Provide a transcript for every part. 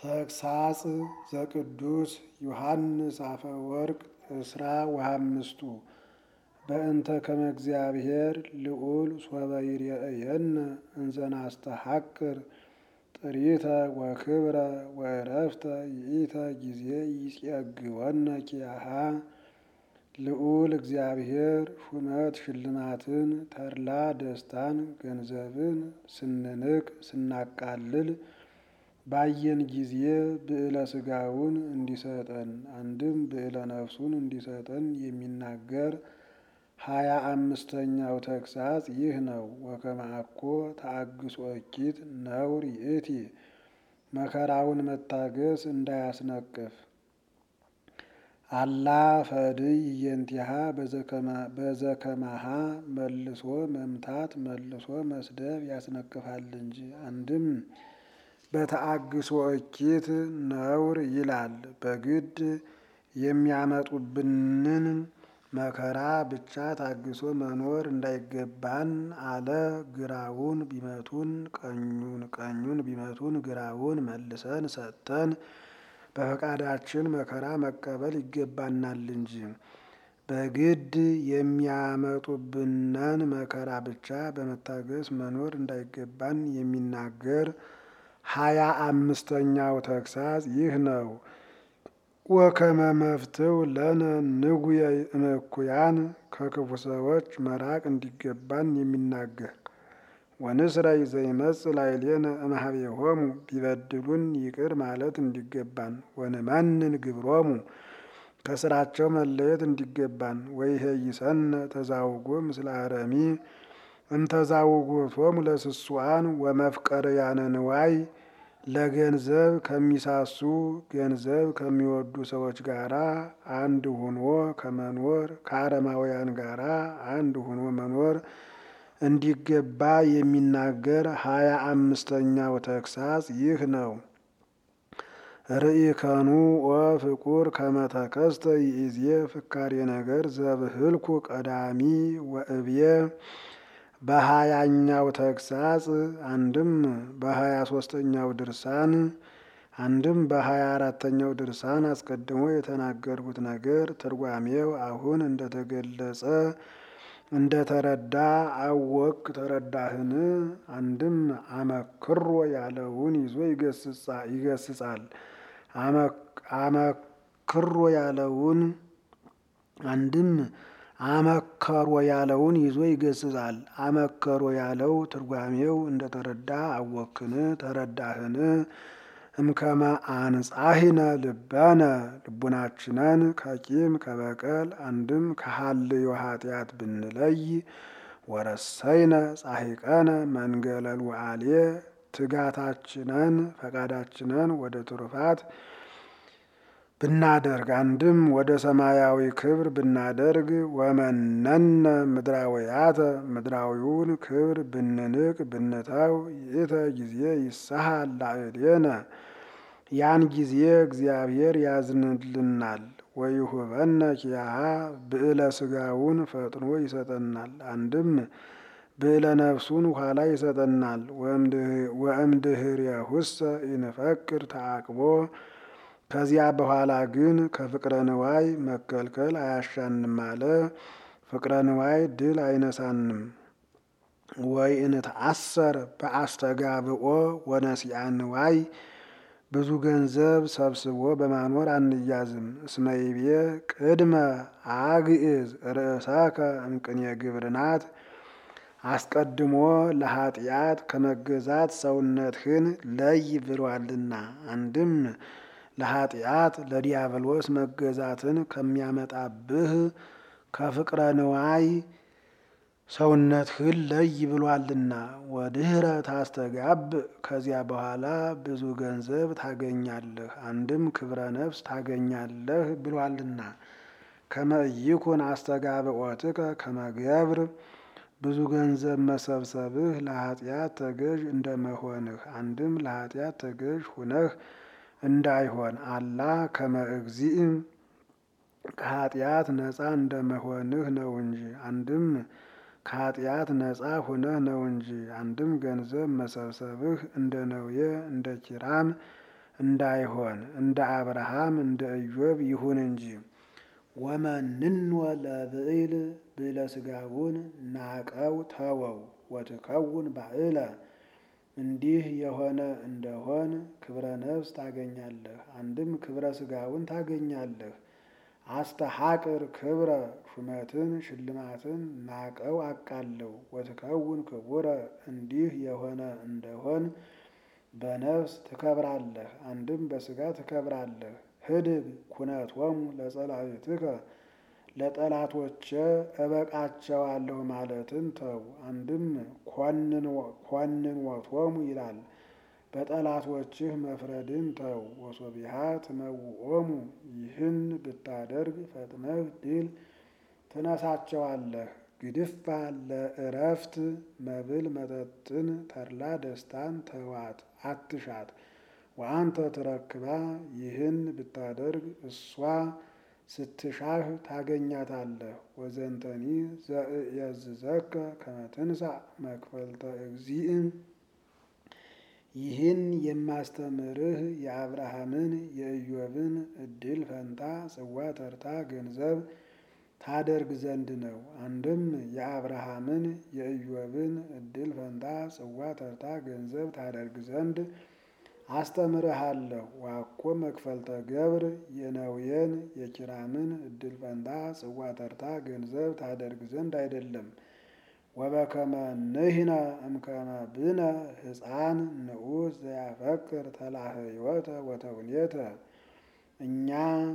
ተግሳጽ ዘቅዱስ ዮሐንስ አፈወርቅ እስራ ወሃምስቱ በእንተ ከመ እግዚአብሔር ልዑል ሶበ ይሬእየነ እንዘ ናስተሐቅር ጥሪተ ወክብረ ወዕረፍተ ይእተ ጊዜ ይጼግወነ ኪያሃ ልዑል እግዚአብሔር ሹመት ሽልማትን ተድላ ደስታን ገንዘብን ስንንቅ ስናቃልል ባየን ጊዜ ብዕለ ሥጋውን እንዲሰጠን አንድም ብዕለ ነፍሱን እንዲሰጠን የሚናገር ሀያ አምስተኛው ተግሳጽ ይህ ነው። ወከመ አኮ ተአግሶ እኪት ነውር ይእቲ መከራውን መታገስ እንዳያስነቅፍ አላ ፈድይ እየንቲሃ በዘከማሃ መልሶ መምታት መልሶ መስደብ ያስነቅፋል እንጂ። አንድም በተአግሶ እኪት ነውር ይላል። በግድ የሚያመጡብንን መከራ ብቻ ታግሶ መኖር እንዳይገባን አለ። ግራውን ቢመቱን ቀኙን ቀኙን ቢመቱን ግራውን መልሰን ሰጥተን በፈቃዳችን መከራ መቀበል ይገባናል እንጂ በግድ የሚያመጡብንን መከራ ብቻ በመታገስ መኖር እንዳይገባን የሚናገር ሀያ አምስተኛው ተግሳጽ ይህ ነው። ወከመ መፍትው ለነ ንጉየ እምእኩያን ከክፉ ሰዎች መራቅ እንዲገባን የሚናገር ወንስራይ ዘይመጽእ ላዕሌነ እምኀቤሆሙ ቢበድሉን ይቅር ማለት እንዲገባን ወንመንን ግብሮሙ ከስራቸው መለየት እንዲገባን ወይሄይሰነ ተዛውጎ ምስለ አረሚ እምተዛውጎቶሙ ለስሱአን ወመፍቀርያነ ንዋይ ለገንዘብ ከሚሳሱ ገንዘብ ከሚወዱ ሰዎች ጋራ አንድ ሁኖ ከመኖር ከአረማውያን ጋራ አንድ ሁኖ መኖር እንዲገባ የሚናገር ሀያ አምስተኛው ተግሳጽ ይህ ነው። ርኢከኑ ወፍቁር ከመተከስተ ይእዜ ፍካሬ ነገር ዘብህልኩ ቀዳሚ ወእብየ በሀያኛው ተግሳጽ አንድም በሀያ ሶስተኛው ድርሳን አንድም በሀያ አራተኛው ድርሳን አስቀድሞ የተናገርኩት ነገር ትርጓሜው አሁን እንደተገለጸ እንደተረዳ አወቅ ተረዳህን? አንድም አመክሮ ያለውን ይዞ ይገስጻል። አመክሮ ያለውን አንድም አመከሮ ያለውን ይዞ ይገስጻል። አመከሮ ያለው ትርጓሜው እንደተረዳ አወክን ተረዳህን? እምከመ አንጻሂነ ልበነ ልቡናችንን ከቂም ከበቀል አንድም ከሀልዮ ኃጢአት ብንለይ ወረሰይነ ጻሂቀነ መንገለ ሉዓሌ ትጋታችንን ፈቃዳችንን ወደ ትሩፋት ብናደርግ አንድም ወደ ሰማያዊ ክብር ብናደርግ ወመነነ ምድራውያተ ምድራዊውን ክብር ብንንቅ ብንተው ይእተ ጊዜ ይሳሃል ላዕሌነ ያን ጊዜ እግዚአብሔር ያዝንልናል። ወይሁበነ ኪያሃ ብዕለ ሥጋውን ፈጥኖ ይሰጠናል። አንድም ብዕለ ነፍሱን ኋላ ይሰጠናል። ወእምድኅሬሁሰ ኢንፈቅድ ተዓቅቦ ከዚያ በኋላ ግን ከፍቅረ ንዋይ መከልከል አያሻንም አለ። ፍቅረ ንዋይ ድል አይነሳንም። ወይ እንተአሰር በአስተጋብኦ ወነሲአ ንዋይ ብዙ ገንዘብ ሰብስቦ በማኖር አንያዝም። እስመይቤ ቅድመ አግዕዝ ርእሰከ እምቅኔ ግብርናት አስቀድሞ ለኃጢአት ከመገዛት ሰውነትህን ለይ ብሏልና። አንድም ለኃጢአት ለዲያብሎስ መገዛትን ከሚያመጣብህ ከፍቅረ ንዋይ ሰውነትህን ለይ ብሏልና። ወድኅረ ታስተጋብ ከዚያ በኋላ ብዙ ገንዘብ ታገኛለህ፣ አንድም ክብረ ነፍስ ታገኛለህ ብሏልና። ከመ ኢይኩን አስተጋብኦትከ ከመ ገብር ብዙ ገንዘብ መሰብሰብህ ለኃጢአት ተገዥ እንደመሆንህ አንድም ለኃጢአት ተገዥ ሁነህ እንዳይሆን አላ ከመ እግዚእ ከኃጢአት ነፃ እንደመሆንህ ነው እንጂ አንድም ከኃጢአት ነፃ ሁነህ ነው እንጂ አንድም ገንዘብ መሰብሰብህ እንደ ነውየ እንደ ኪራም እንዳይሆን እንደ አብርሃም እንደ ኢዮብ ይሁን እንጂ። ወመንኖ ለብዕል ብዕለ ሥጋውን ናቀው ተወው ወትከውን ባዕለ እንዲህ የሆነ እንደሆን ክብረ ነፍስ ታገኛለህ፣ አንድም ክብረ ሥጋውን ታገኛለህ። አስተሐቅር ክብረ ሹመትን ሽልማትን ናቀው አቃለው ወትከውን ክቡረ እንዲህ የሆነ እንደሆን በነፍስ ትከብራለህ፣ አንድም በሥጋ ትከብራለህ። ህድግ ኩነቶሙ ለጸላእትከ ለጠላቶቼ እበቃቸዋለሁ ማለትን ተው፣ አንድም ኮንንወቶሙ ይላል። በጠላቶችህ መፍረድን ተው። ወሶቢሃ ትመውኦሙ ይህን ብታደርግ ፈጥነህ ድል ትነሳቸዋለህ። ግድፋ ለእረፍት መብል መጠጥን ተድላ ደስታን ተዋት አትሻት። ወአንተ ትረክባ ይህን ብታደርግ እሷ ስትሻህ ታገኛታለህ። ወዘንተኒ ዘእየዝዘከ ከመ ትንሣእ መክፈልተ እግዚእም ይህን የማስተምርህ የአብርሃምን የኢዮብን እድል ፈንታ ጽዋ ተርታ ገንዘብ ታደርግ ዘንድ ነው። አንድም የአብርሃምን የኢዮብን እድል ፈንታ ጽዋ ተርታ ገንዘብ ታደርግ ዘንድ አስተምርሃለሁ። ዋኮ መክፈልተ ገብር የነውየን የኪራምን እድል ፈንታ ጽዋ ተርታ ገንዘብ ታደርግ ዘንድ አይደለም። ወበከመ ንሕነ እምከመ ብነ ሕፃን ንዑስ ዘያፈቅር ተላህዮተ ወተውኔተ እኛ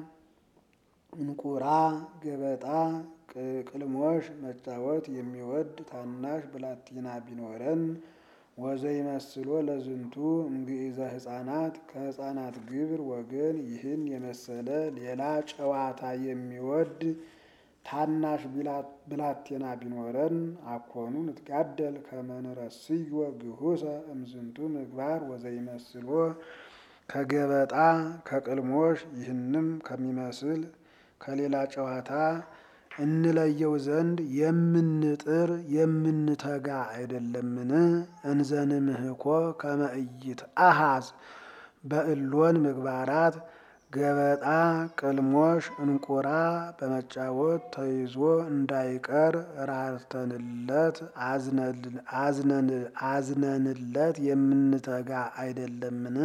እንቁራ ገበጣ ቅልሞሽ መጫወት የሚወድ ታናሽ ብላቴና ቢኖረን ወዘይመስሎ ለዝንቱ እምግእዘ ሕፃናት ከሕፃናት ግብር ወገን ይህን የመሰለ ሌላ ጨዋታ የሚወድ ታናሽ ብላቴና ቢኖረን አኮኑ ንትጋደል ከመ ንረስዮ ግሁሰ እምዝንቱ ምግባር ወዘይመስሎ ከገበጣ ከቅልሞሽ ይህንም ከሚመስል ከሌላ ጨዋታ እንለየው ዘንድ የምንጥር የምንተጋ አይደለምን? እንዘንምህኮ ከመ ኢይትአሐዝ በእሎን ምግባራት ገበጣ ቅልሞሽ እንቁራ በመጫወት ተይዞ እንዳይቀር ራርተንለት አዝነንለት የምንተጋ አይደለምን?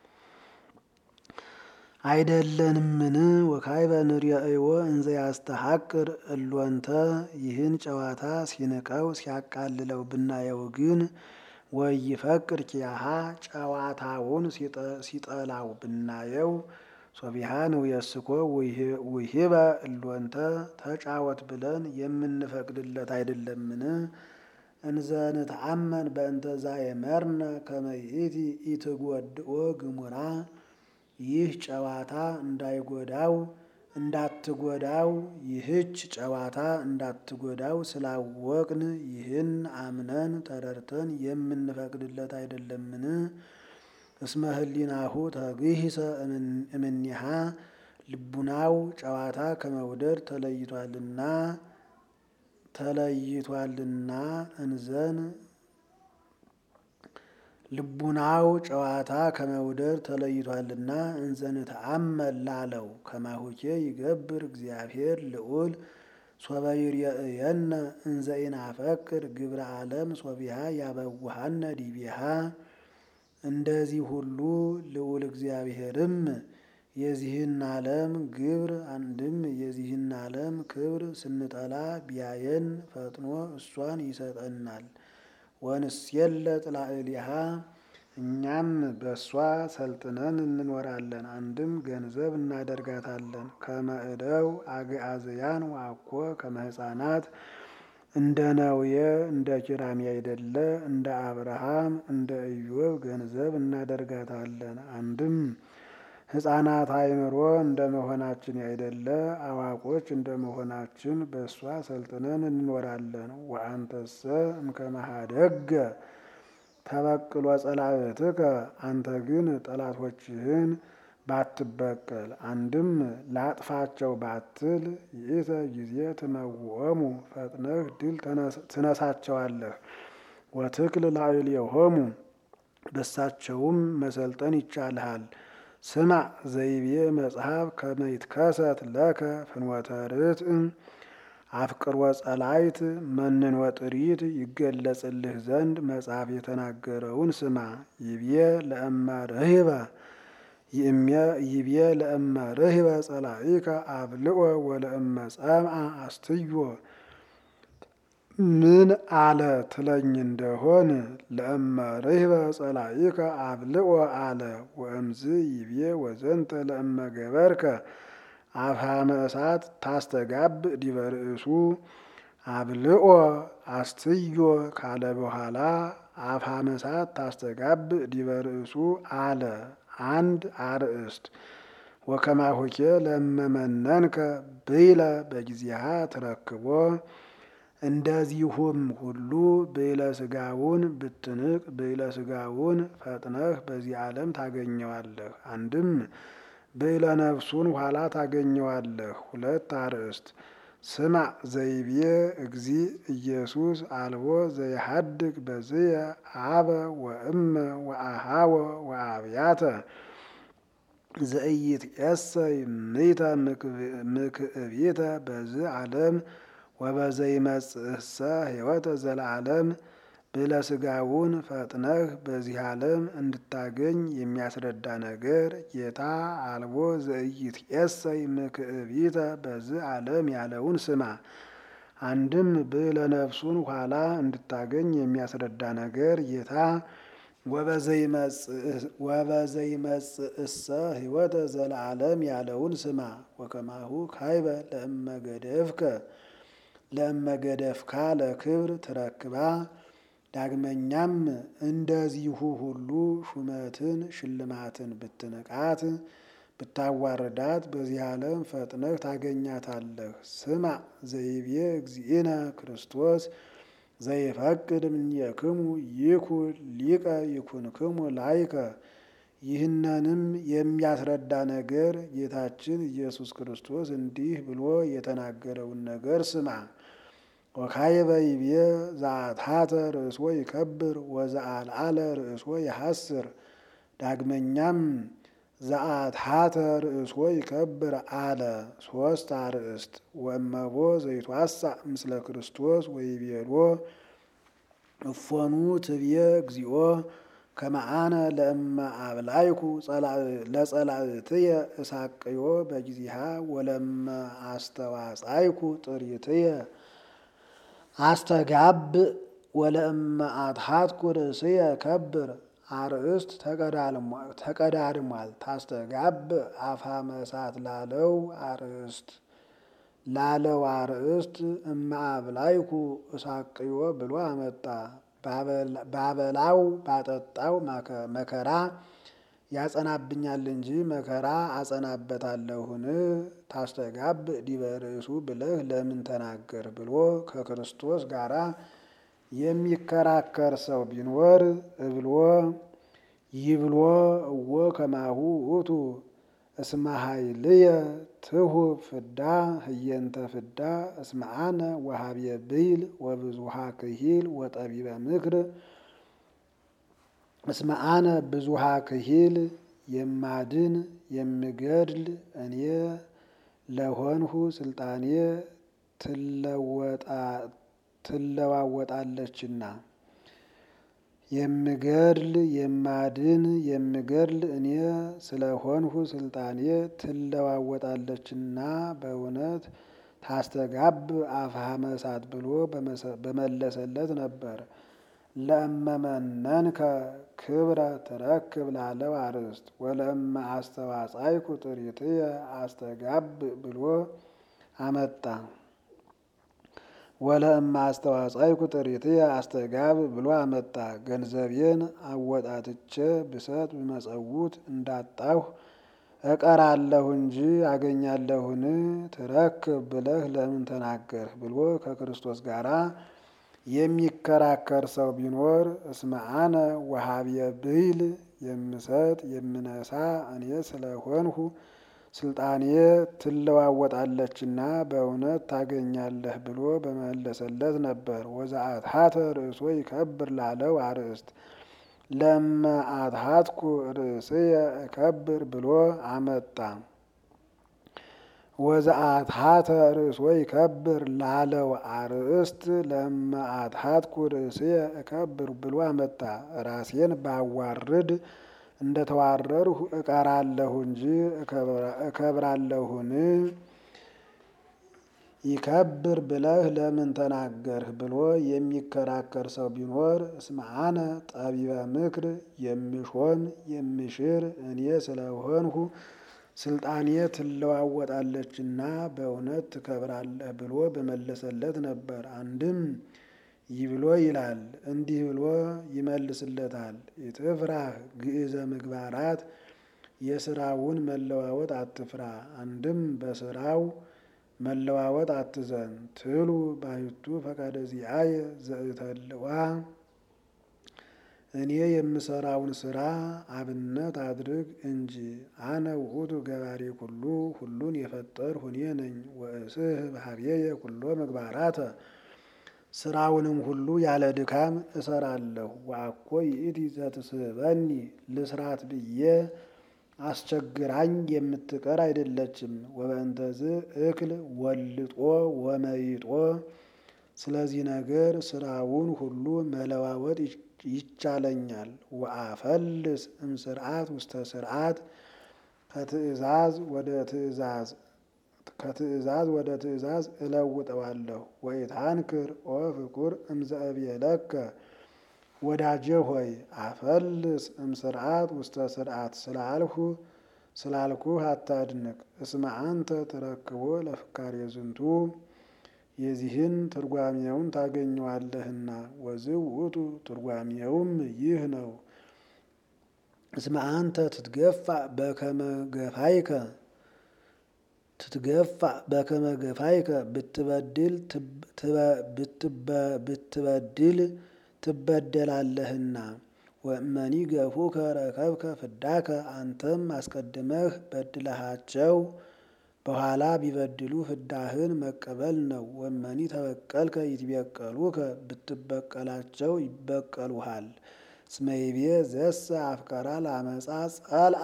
አይደለንምን? ወካዕበ ንርእዮ እንዘ ያስተሐቅር እሎንተ ይህን ጨዋታ ሲንቀው ሲያቃልለው ብናየው ግን ወይፈቅር ኪያሃ ጨዋታውን ሲጠላው ብናየው ሶቢሃን ውየስኮ ውሂበ እሎንተ ተጫወት ብለን የምንፈቅድለት አይደለምን? እንዘንተአመን በእንተ ዛየመርነ ከመ ይእቲ ኢትጐድኦ ግሙራ ይህ ጨዋታ እንዳይጎዳው እንዳትጎዳው ይህች ጨዋታ እንዳትጎዳው ስላወቅን ይህን አምነን ተረድተን የምንፈቅድለት አይደለምን? እስመ ህሊናሁ ተግሂሰ እምኔሃ ልቡናው ጨዋታ ከመውደድ ተለይቷልና ተለይቷልና እንዘን ልቡናው ጨዋታ ከመውደድ ተለይቷልና እንዘንተአመል ላለው ከማሁኬ ይገብር እግዚአብሔር ልዑል ሶበ ይርየእየነ እንዘ ኢናፈቅር ግብረ ዓለም ሶቢሃ ያበውሃነ ዲቤሃ እንደዚህ ሁሉ ልዑል እግዚአብሔርም የዚህን ዓለም ግብር አንድም የዚህን ዓለም ክብር ስንጠላ ቢያየን ፈጥኖ እሷን ይሰጠናል። ወንስየለ ጥላዕሊሃ እኛም በእሷ ሰልጥነን እንኖራለን። አንድም ገንዘብ እናደርጋታለን። ከመእደው አግዓዝያን ዋኮ ከመ ሕፃናት እንደ ነውየ እንደ ኪራም ያይደለ እንደ አብርሃም እንደ ኢዮብ ገንዘብ እናደርጋታለን። አንድም ሕፃናት አእምሮ እንደ መሆናችን ያይደለ አዋቆች እንደ መሆናችን በእሷ ሰልጥነን እንኖራለን። ወአንተሰ እምከመሃደገ ተበቅሎ ጸላእትከ አንተ ግን ጠላቶችህን ባትበቀል አንድም ላጥፋቸው ባትል ይእተ ጊዜ ትመውኦሙ ፈጥነህ ድል ትነሳቸዋለህ። ወትክል ላዕሌሆሙ በሳቸውም መሰልጠን ይቻልሃል። ስማ ዘይቤ መጽሐፍ ከመይትከሰት ለከ ፍኖተ ርትዕ አፍቅሮ ጸላይት መንኖ ጥሪት ይገለጽልህ ዘንድ መጽሐፍ የተናገረውን ስማ። ይቤ ለእመ ርህበ ይቤ ለእመ ርህበ ጸላኢከ አብልኦ ወለእመ ጸምአ አስትዮ ምን አለ ትለኝ እንደሆን ለእመ ርህበ ጸላኢከ አብልኦ አለ። ወእምዝ ይቤ ወዘንተ ለእመ ገበርከ አፍሃመ እሳት ታስተጋብ ዲበ ርእሱ አብልኦ አስትዮ ካለ በኋላ አፍሃመ እሳት ታስተጋብ ዲበ ርእሱ አለ። አንድ አርእስት ወከማሁኬ ለመመነንከ ብይለ በጊዜሃ ትረክቦ እንደዚሁም ሁሉ ብይለ ስጋውን ብትንቅ ብይለ ስጋውን ፈጥነህ በዚህ ዓለም ታገኘዋለህ። አንድም ብይለ ነፍሱን ኋላ ታገኘዋለህ። ሁለት አርእስት ስማ ዘይቤ እግዚ ኢየሱስ አልቦ ዘይሃድግ በዝየ አበ ወእመ ወአሃወ ወአብያተ ዘኢይትዔሰይ ምይተ ምክዕቢተ በዝ ዓለም ወበዘይመጽእሰ ሕይወተ ዘለዓለም ብለ ስጋውን ፈጥነህ በዚህ ዓለም እንድታገኝ የሚያስረዳ ነገር ጌታ አልቦ ዘኢይትዔሰይ ምክዕቢተ በዝ ዓለም ያለውን ስማ። አንድም ብለ ነፍሱን ኋላ እንድታገኝ የሚያስረዳ ነገር ጌታ ወበዘይመጽእሰ ሕይወተ ዘለዓለም ያለውን ስማ። ወከማሁ ካይበ ለእመገደፍከ ለእመገደፍካ ለክብር ትረክባ ዳግመኛም እንደዚሁ ሁሉ ሹመትን ሽልማትን ብትንቃት ብታዋርዳት በዚህ ዓለም ፈጥነህ ታገኛታለህ። ስማ ዘይቤ እግዚእነ ክርስቶስ ዘይፈቅድ እምኔክሙ ይኩን ሊቀ ይኩንክሙ ላይከ። ይህንንም የሚያስረዳ ነገር ጌታችን ኢየሱስ ክርስቶስ እንዲህ ብሎ የተናገረውን ነገር ስማ። ወካይበ ይቤ ዘአትሐተ ርእሶ ይከብር ወዘአልዓለ ርእሶ ይሐስር። ዳግመኛም ዘአትሐተ ርእሶ ይከብር አለ። ሶስት አርእስት ወእመቦ ዘይትዋሳእ ምስለ ክርስቶስ ወይቤሎ እፎኑ ትብዬ እግዚኦ ከመአነ ለእመ አብላይኩ ለጸላእትየ እሳቅዮ በጊዜሃ ወለመ አስተዋጻይኩ ጥሪትየ አስተጋብ ወለእመ አትሐትኩ ርእስየ ከብር። አርእስት ተቀዳድሟል። ታስተጋብ አፍሃመ እሳት ላለው አርእስት ላለው አርእስት እመ አብላይኩ እሳቅዮ ብሎ አመጣ። ባበላው ባጠጣው መከራ ያጸናብኛል እንጂ መከራ አጸናበታለሁን? ታስተጋብ ዲበ ርእሱ ብለህ ለምን ተናገር ብሎ ከክርስቶስ ጋራ የሚከራከር ሰው ቢኖር እብሎ ይብሎ እወ ከማሁ ውእቱ እስመ ኃይልየ ትሁብ ፍዳ ህየንተ ፍዳ እስመ አነ ወሀብየ ብይል ወብዙሃ ክሂል ወጠቢበ ምክር እስመ አነ ብዙሃ ክሂል የማድን የምገድል እኔ ለሆንሁ ስልጣኔ ትለዋወጣለችና የምገድል የማድን የምገድል እኔ ስለሆንሁ ስልጣኔ ትለዋወጣለችና በእውነት ታስተጋብ አፍሃመ እሳት ብሎ በመለሰለት ነበር። ለእመመነንከ ክብረ ትረክብ ላለው አርእስት ወለእመ አስተዋጻይኩ ጥሪትየ አስተጋብ ብሎ አመጣ። ወለእመ አስተዋጻይኩ ጥሪትየ አስተጋብ ብሎ አመጣ። ገንዘቤን አወጣትቼ ብሰጥ ብመጸውት እንዳጣሁ እቀራለሁ እንጂ አገኛለሁን? ትረክብ ብለህ ለምን ተናገርህ? ብሎ ከክርስቶስ ጋራ የሚከራከር ሰው ቢኖር እስመ አነ ወሀብየ ብይል የምሰጥ የምነሳ እኔ ስለሆንሁ ስልጣኔ ትለዋወጣለችና በእውነት ታገኛለህ ብሎ በመለሰለት ነበር። ወዘአትሐተ ርእሶ ይከብር ላለው አርእስት ለመ አትሃትኩ ርእስየ እከብር ብሎ አመጣ። ወዘአትሃተ ርእሶ ይከብር ላለው አርእስት ለመ አትሃትኩ ርእስየ እከብር ብሎ አመጣ። ራሴን ባዋርድ እንደተዋረድሁ እቀራለሁ እንጂ እከብራለሁን? ይከብር ብለህ ለምን ተናገርህ ብሎ የሚከራከር ሰው ቢኖር እስመ አነ ጠቢበ ምክር የምሾም የምሽር እኔ ስለሆንሁ ስልጣኔ ትለዋወጣለችና በእውነት ትከብራለህ ብሎ በመለሰለት ነበር። አንድም ይብሎ ይላል እንዲህ ብሎ ይመልስለታል። ኢትፍራህ ግእዘ ምግባራት የስራውን መለዋወጥ አትፍራ። አንድም በስራው መለዋወጥ አትዘን። ትሉ ባሕቱ ፈቃደ ዚአየ ዘእተልዋ እኔ የምሰራውን ስራ አብነት አድርግ እንጂ። አነ ውእቱ ገባሬ ኩሉ ሁሉን የፈጠርሁ እኔ ነኝ። ወእስህ በኀቤየ ኩሎ ምግባራተ ስራውንም ሁሉ ያለ ድካም እሰራለሁ። ወአኮ ይእቲ ዘትስሕበኒ ልስራት ብዬ አስቸግራኝ የምትቀር አይደለችም። ወበእንተዝ እክል ወልጦ ወመይጦ ስለዚህ ነገር ስራውን ሁሉ መለዋወጥ ይቻለኛል። ወአፈልስ እምስርዓት ውስተ ስርዓት ከትእዛዝ ወደ ትእዛዝ ከትእዛዝ ወደ ትእዛዝ እለውጠዋለሁ። ወኢታንክር ኦ ፍቁር እምዘእብየለከ ወዳጄ ሆይ አፈልስ እምስርዓት ውስተ ስርዓት ስላልሁ ስላልኩህ አታድንቅ። እስመ አንተ ትረክቦ ለፍካሬ ዝንቱ የዚህን ትርጓሜውን ታገኘዋለህና። ወዝእ ውእቱ ትርጓሜውም ይህ ነው። እስመ አንተ ትትገፋ በከመ ገፋይከ ትትገፋ በከመ ገፋይከ ብትበድል ብትበድል ትበደላለህና። ወእመኒ ገፉከ ረከብከ ፍዳከ አንተም አስቀድመህ በድለሃቸው በኋላ ቢበድሉ ፍዳህን መቀበል ነው። ወእመኒ ተበቀልከ ይትበቀሉከ ብትበቀላቸው ይበቀሉሃል። እስመ ይቤ ዘሰ አፍቀራ ለአመፃ ጸልአ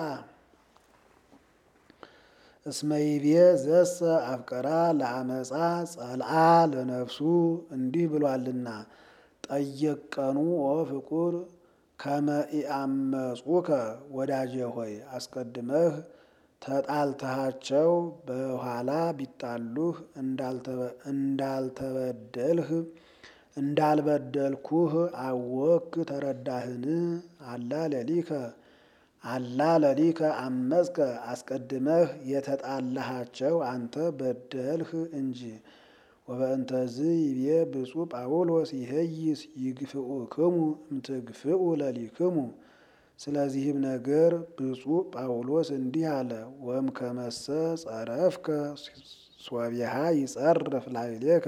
እስመ ይቤ ዘሰ አፍቀራ ለአመፃ ጸልአ ለነፍሱ እንዲህ ብሏልና። ጠየቀኑ ኦ ፍቁር ከመ ኢአመፁከ ወዳጄ ሆይ አስቀድመህ ተጣልተሃቸው በኋላ ቢጣሉህ እንዳልተበደልህ እንዳልበደልኩህ አወክ ተረዳህን? አላ ለሊከ አላ ለሊከ አመፅከ አስቀድመህ የተጣላሃቸው አንተ በደልህ እንጂ። ወበእንተዝ ይቤ ብፁዕ ጳውሎስ ይሄይስ ይግፍኡክሙ እምትግፍኡ ለሊክሙ። ስለዚህም ነገር ብፁዕ ጳውሎስ እንዲህ አለ። ወም ከመሰ ጸረፍከ ሶቢሃ ይጸርፍ ላዕሌከ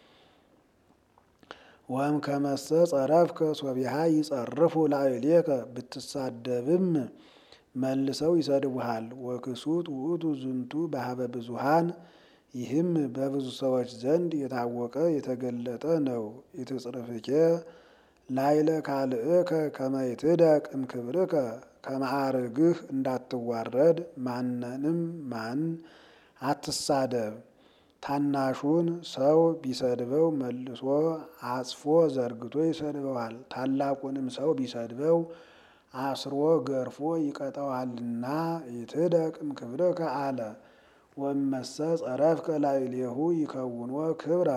ወም ከመሰ ጸረፍከ ሶቢሃ ይጸርፉ ላዕሌከ ብትሳደብም መልሰው ይሰድቡሃል። ወክሱት ውእቱ ዝንቱ በሀበ ብዙሃን ይህም በብዙ ሰዎች ዘንድ የታወቀ የተገለጠ ነው። ኢትጽርፍኬ ላይለ ካልእከ ከመ ይትደቅ እምክብርከ ከማዕርግህ እንዳትዋረድ ማንንም ማን አትሳደብ። ታናሹን ሰው ቢሰድበው መልሶ አጽፎ ዘርግቶ ይሰድበዋል። ታላቁንም ሰው ቢሰድበው አስሮ ገርፎ ይቀጠዋልና ይትደቅ እምክብርከ አለ። ወመሰ ጸረፍከ ላዕሌሁ ይከውኖ ክብረ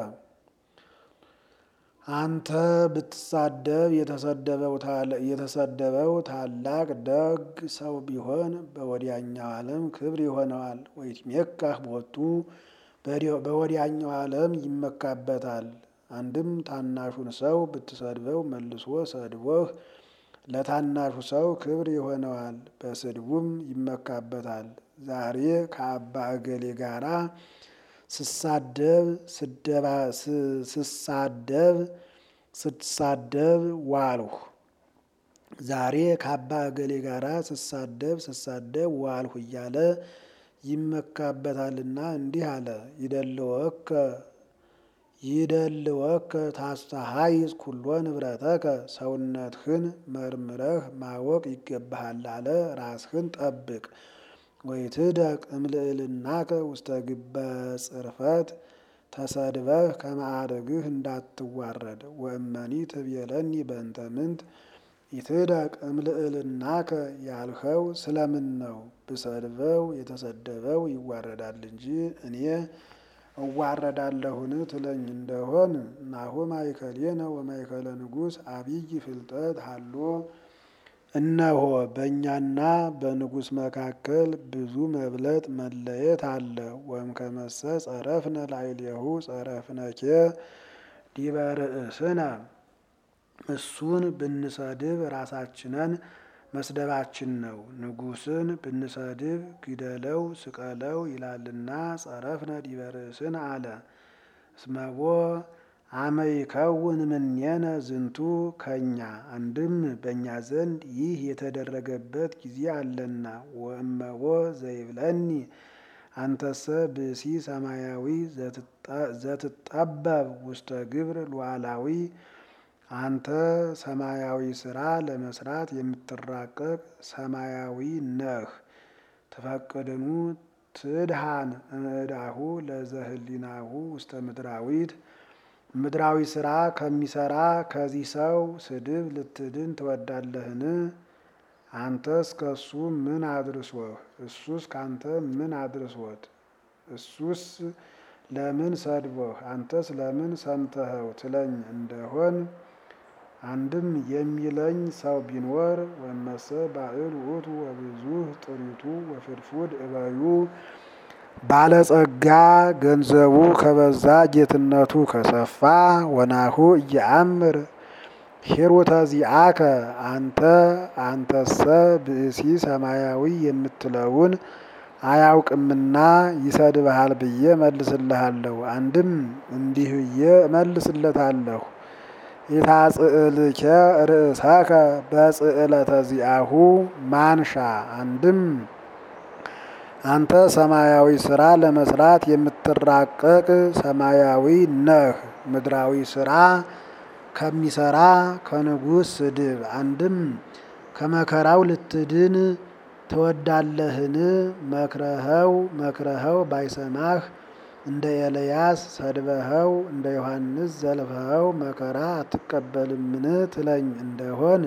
አንተ ብትሳደብ የተሰደበው ታላቅ ደግ ሰው ቢሆን በወዲያኛው ዓለም ክብር ይሆነዋል። ወይትሜካህ ቦቱ በወዲያኛው ዓለም ይመካበታል። አንድም ታናሹን ሰው ብትሰድበው መልሶ ሰድቦህ ለታናሹ ሰው ክብር ይሆነዋል፣ በስድቡም ይመካበታል። ዛሬ ከአባ እገሌ ጋራ ስሳደብ ስሳደብ ስትሳደብ ዋልሁ። ዛሬ ከአባ እገሌ ጋራ ስሳደብ ስሳደብ ዋልሁ እያለ ይመካበታልና እንዲህ አለ። ይደልወከ ይደልወከ ታስተሃይዝ ኩሎ ንብረተከ ሰውነትህን መርምረህ ማወቅ ይገባሃል አለ። ራስህን ጠብቅ። ወይትደቅ እምልዕልናከ ውስተ ግበ ጽርፈት ተሰድበህ ከማዕረግህ እንዳትዋረድ። ወእመኒ ትቤለኒ በእንተ ምንት ይትደቅ እምልዕልናከ ያልኸው ስለምን ነው? ብሰድበው የተሰደበው ይዋረዳል እንጂ እኔ እዋረዳለሁን ትለኝ እንደሆን ናሁ ማእከሌነ ወማእከለ ንጉሥ አብይ ፍልጠት ሀሎ እነሆ በእኛና በንጉሥ መካከል ብዙ መብለጥ መለየት አለ። ወእምከመሰ ጸረፍነ ላዕሌሁ ጸረፍነኬ ዲበ ርእስነ እሱን ብንሰድብ ራሳችንን መስደባችን ነው። ንጉሥን ብንሰድብ ግደለው ስቀለው ይላልና ጸረፍነ ዲበ ርእስነ አለ። እስመቦ አመ ይከውን እምኔነ ዝንቱ ከኛ አንድም በእኛ ዘንድ ይህ የተደረገበት ጊዜ አለና። ወእመቦ ዘይብለኒ አንተሰ ብእሲ ሰማያዊ ዘትጠበብ ውስተ ግብር ሉዓላዊ አንተ ሰማያዊ ስራ ለመስራት የምትራቀቅ ሰማያዊ ነህ። ትፈቅድኑ ትድሃን እምዕዳሁ ለዘህሊናሁ ውስተ ምድራዊት ምድራዊ ስራ ከሚሰራ ከዚህ ሰው ስድብ ልትድን ትወዳለህን? አንተስ ከእሱ ምን አድርሶህ? እሱስ ካንተ ምን አድርሶት? እሱስ ለምን ሰድቦህ? አንተስ ለምን ሰምተኸው ትለኝ እንደሆን አንድም የሚለኝ ሰው ቢኖር ወመሰ ባዕል ውእቱ ወብዙህ ጥሪቱ ወፍድፉድ እበዩ ባለጸጋ ገንዘቡ ከበዛ ጌትነቱ ከሰፋ ወናሁ እየአምር ሂሩተ ዚአከ አንተ አንተሰ ብእሲ ሰማያዊ የምትለውን አያውቅምና ይሰድብሃል ብዬ መልስልሃለሁ። አንድም እንዲህ ብዬ እመልስለታለሁ ኢታጽዕልከ ርእሰከ በጽዕለተ ዚአሁ ማንሻ አንድም አንተ ሰማያዊ ስራ ለመስራት የምትራቀቅ ሰማያዊ ነህ። ምድራዊ ስራ ከሚሰራ ከንጉሥ ስድብ አንድም ከመከራው ልትድን ትወዳለህን? መክረኸው መክረኸው ባይሰማህ እንደ ኤልያስ ሰድበኸው እንደ ዮሐንስ ዘልፈኸው መከራ አትቀበልምን ትለኝ እንደሆን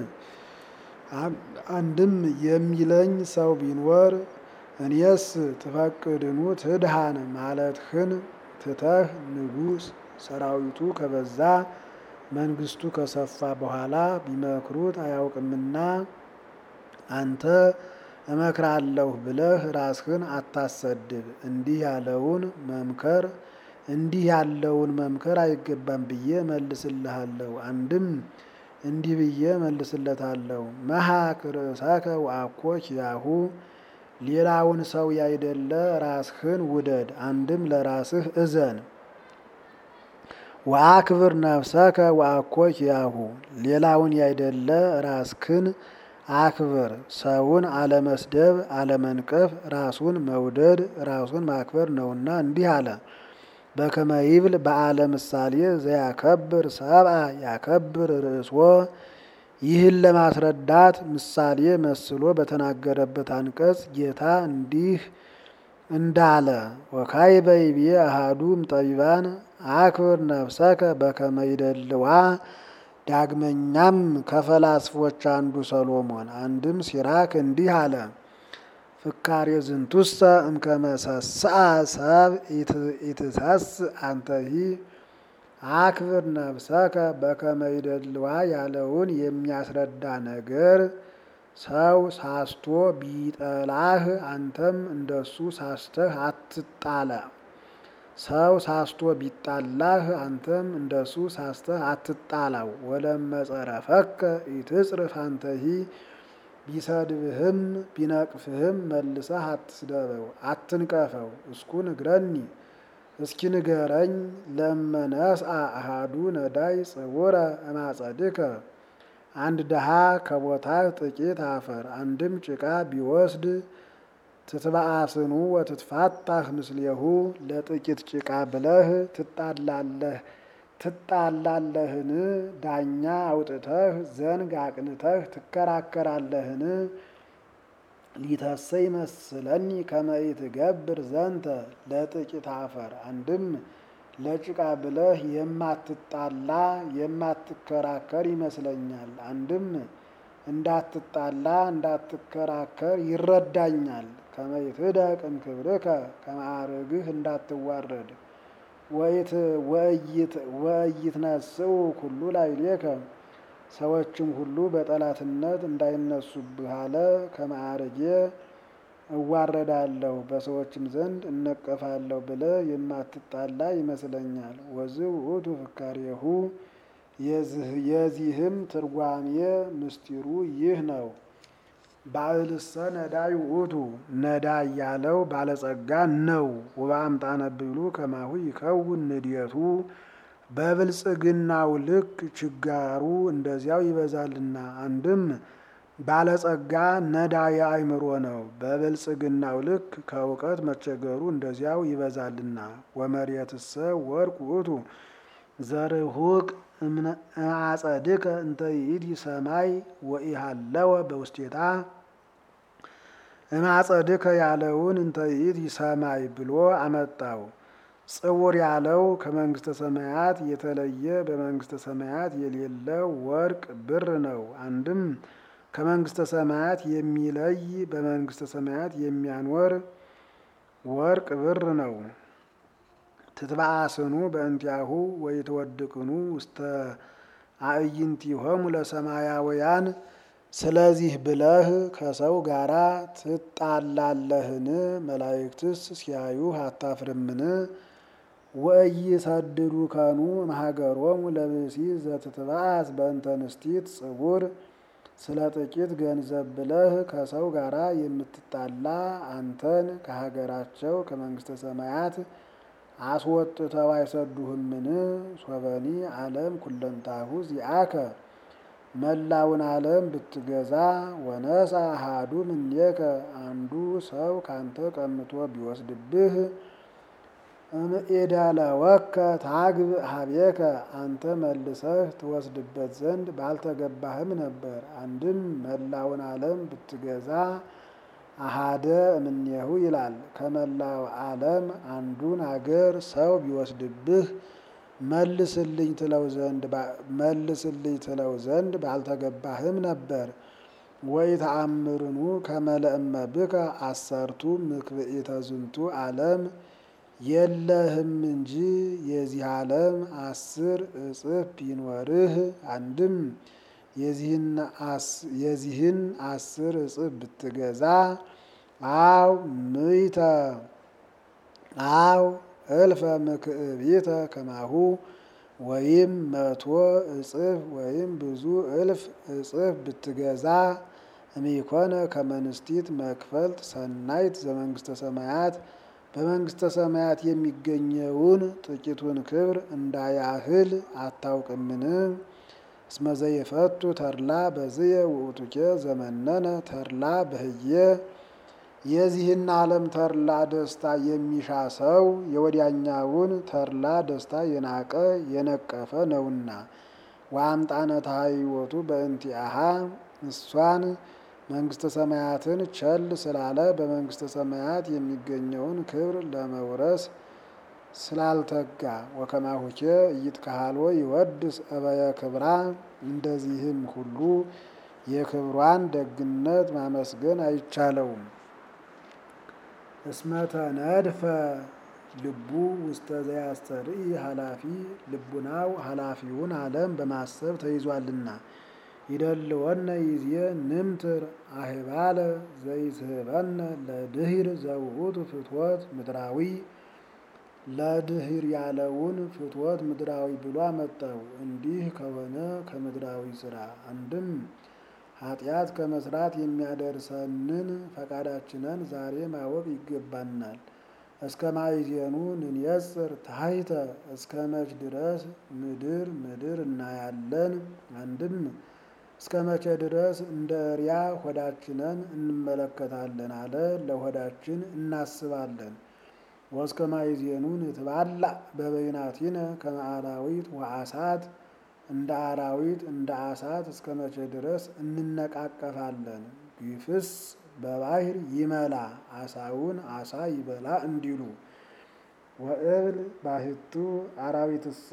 አንድም የሚለኝ ሰው ቢኖር እኔስ ትፈቅድኑ ትድሃን ማለትህን ትተህ ንጉሥ ሰራዊቱ ከበዛ መንግስቱ ከሰፋ በኋላ ቢመክሩት አያውቅምና አንተ እመክራለሁ ብለህ ራስህን አታሰድብ። እንዲህ ያለውን መምከር እንዲህ ያለውን መምከር አይገባም ብዬ መልስልሃለሁ። አንድም እንዲህ ብዬ መልስለታለሁ መሐክ ርእሰከ ወአኮ ኪያሁ ሌላውን ሰው ያይደለ ራስህን ውደድ። አንድም ለራስህ እዘን። ወአክብር ነፍሰከ ወአኮ ኪያሁ ሌላውን ያይደለ ራስክን አክብር። ሰውን አለመስደብ አለመንቀፍ ራሱን መውደድ ራሱን ማክበር ነውና እንዲህ አለ። በከመ ይብል በዓለ ምሳሌ ዘያከብር ሰብአ ያከብር ርእስዎ ይህን ለማስረዳት ምሳሌ መስሎ በተናገረበት አንቀጽ ጌታ እንዲህ እንዳለ ወካዕበ ይቤ አሐዱ እምጠቢባን አክብር ነፍሰከ በከመ ይደልዋ። ዳግመኛም ከፈላስፎች አንዱ ሰሎሞን አንድም ሲራክ እንዲህ አለ ፍካሬ ዝንቱሰ እምከመ ሰስአ ሰብ ኢትሰስ አንተሂ አክብር ነፍሰከ በከመ ይደልዋ ያለውን የሚያስረዳ ነገር ሰው ሳስቶ ቢጠላህ አንተም እንደሱ ሳስተህ አትጣላ። ሰው ሳስቶ ቢጣላህ አንተም እንደሱ ሳስተህ አትጣላው። ወለመጸረፈከ ኢትጽርፍ አንተሂ ቢሰድብህም ቢነቅፍህም መልሰህ አትስደበው፣ አትንቀፈው። እስኩ ንግረኒ እስኪ ንገረኝ ለመነስአ አሃዱ ነዳይ ጽውረ እማጸድከ አንድ ድሃ ከቦታህ ጥቂት አፈር አንድም ጭቃ ቢወስድ ትትበአስኑ ወትትፋታህ ምስሌሁ ለጥቂት ጭቃ ብለህ ትጣላለህ ትጣላለህን? ዳኛ አውጥተህ ዘንግ አቅንተህ ትከራከራለህን? ሊተሰይ መስለኒ ከመ ኢትገብር ዘንተ ለጥቂት አፈር አንድም ለጭቃ ብለህ የማትጣላ የማትከራከር ይመስለኛል። አንድም እንዳትጣላ እንዳትከራከር ይረዳኛል። ከመ ይትደቅ እምክብርከ ከማዕርግህ እንዳትዋረድ ወኢይትነስኡ ኩሉ ላዕሌከ ሰዎችም ሁሉ በጠላትነት እንዳይነሱብህ አለ። ከማዕርጌ እዋረዳለሁ በሰዎችም ዘንድ እነቀፋለሁ ብለህ የማትጣላ ይመስለኛል። ወዝእ ውእቱ ፍካሬሁ የዚህም ትርጓሜ ምስጢሩ ይህ ነው። ባዕልሰ ነዳይ ውእቱ ነዳይ ያለው ባለጸጋ ነው። ወበአምጣነ ብሉ ከማሁ ይከውን ንድየቱ በብልጽግናው ልክ ችጋሩ እንደዚያው ይበዛልና። አንድም ባለጸጋ ነዳይ አእምሮ ነው። በብልጽግናው ልክ ከእውቀት መቸገሩ እንደዚያው ይበዛልና። ወመሬትሰ ወርቅ ውእቱ ዘርሁቅ እምአጸድከ እንተ ይእቲ ሰማይ ወኢሃለወ በውስቴታ እምአጸድከ ያለውን እንተ ይእቲ ሰማይ ብሎ አመጣው። ጽውር ያለው ከመንግስተ ሰማያት የተለየ በመንግስተ ሰማያት የሌለ ወርቅ ብር ነው። አንድም ከመንግስተ ሰማያት የሚለይ በመንግስተ ሰማያት የሚያኖር ወርቅ ብር ነው። ትትባአስኑ በእንቲአሁ ወይትወድቅኑ ውስተ አዕይንቲሆሙ ለሰማያውያን ስለዚህ ብለህ ከሰው ጋራ ትጣላለህን? መላእክትስ ሲያዩህ አታፍርምን? ወኢይሰድዱ ከኑ እምሀገሮሙ ለብእሲ ዘትትባአስ በእንተ ንስቲት ጽቡር ስለ ጥቂት ገንዘብ ብለህ ከሰው ጋራ የምትጣላ አንተን ከሀገራቸው ከመንግስተ ሰማያት አስወጥተው አይሰዱህምን? ሶበኒ ዓለም ኩለንታሁ ዚአከ መላውን ዓለም ብትገዛ ወነሳ አሐዱ እምኔከ አንዱ ሰው ካንተ ቀምቶ ቢወስድብህ እምኢደለወከ ታግብ ሀቤከ አንተ መልሰህ ትወስድበት ዘንድ ባልተገባህም ነበር። አንድም መላውን ዓለም ብትገዛ አሃደ እምኔሁ ይላል። ከመላው ዓለም አንዱን አገር ሰው ቢወስድብህ መልስልኝ ትለው ዘንድ መልስልኝ ትለው ዘንድ ባልተገባህም ነበር። ወይ ተአምርኑ ከመለእመ ብከ አሰርቱ ምክብኢተ ዝንቱ ዓለም የለህም እንጂ የዚህ ዓለም አስር እጥፍ ቢኖርህ አንድም የዚህን አስር እጥፍ ብትገዛ አው ምይተ አው እልፈ ምክዕቢተ ከማሁ ወይም መቶ እጥፍ ወይም ብዙ እልፍ እጥፍ ብትገዛ እሚኮነ ከመንስቲት መክፈልት ሰናይት ዘመንግስተ ሰማያት በመንግስተ ሰማያት የሚገኘውን ጥቂቱን ክብር እንዳያህል አታውቅምን? እስመ ዘይፈቱ ተድላ በዝየ ውእቱኬ ዘመነነ ተድላ በህየ የዚህን ዓለም ተድላ ደስታ የሚሻ ሰው የወዲያኛውን ተድላ ደስታ የናቀ የነቀፈ ነውና። ወአምጣነ ታሕይወቱ በእንቲአሃ እሷን መንግስተ ሰማያትን ቸል ስላለ በመንግስተ ሰማያት የሚገኘውን ክብር ለመውረስ ስላልተጋ ወከማሁኬ ኢይትከሃልዎ ይወድስ እበየ ክብራ እንደዚህም ሁሉ የክብሯን ደግነት ማመስገን አይቻለውም። እስመ ተነድፈ ልቡ ውስተ ዘያስተርኢ ኃላፊ ልቡናው ኃላፊውን ዓለም በማሰብ ተይዟልና። ይደልወነ ይዜ ንምትር አህባለ ዘይስህበነ ለድሂር ዘውእቱ ፍትወት ምድራዊ ለድሂር ያለውን ፍትወት ምድራዊ ብሎ አመጣው። እንዲህ ከሆነ ከምድራዊ ስራ አንድም ኃጢአት ከመስራት የሚያደርሰንን ፈቃዳችንን ዛሬ ማወቅ ይገባናል። እስከ ማይዜኑ ንንየጽር ታሕተ እስከ መች ድረስ ምድር ምድር እናያለን? አንድም እስከ መቼ ድረስ እንደ እሪያ ሆዳችንን እንመለከታለን አለ። ለሆዳችን እናስባለን። ወእስከ ማይዜኑ ንትባላ በበይናቲነ ከመ አራዊት ወአሳት እንደ አራዊት እንደ አሳት እስከ መቼ ድረስ እንነቃቀፋለን? ግፍስ በባህር ይመላ አሳውን አሳ ይበላ እንዲሉ ወእብል ባህቱ አራዊትሰ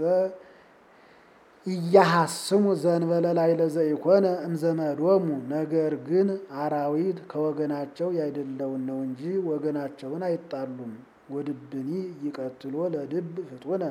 እያሐስሙ ዘንበለ ላዕለ ዘኢኮነ እምዘመዶሙ። ነገር ግን አራዊት ከወገናቸው ያይደለውን ነው እንጂ ወገናቸውን አይጣሉም። ወድብኒ ይቀትሎ ለድብ ፍጡነ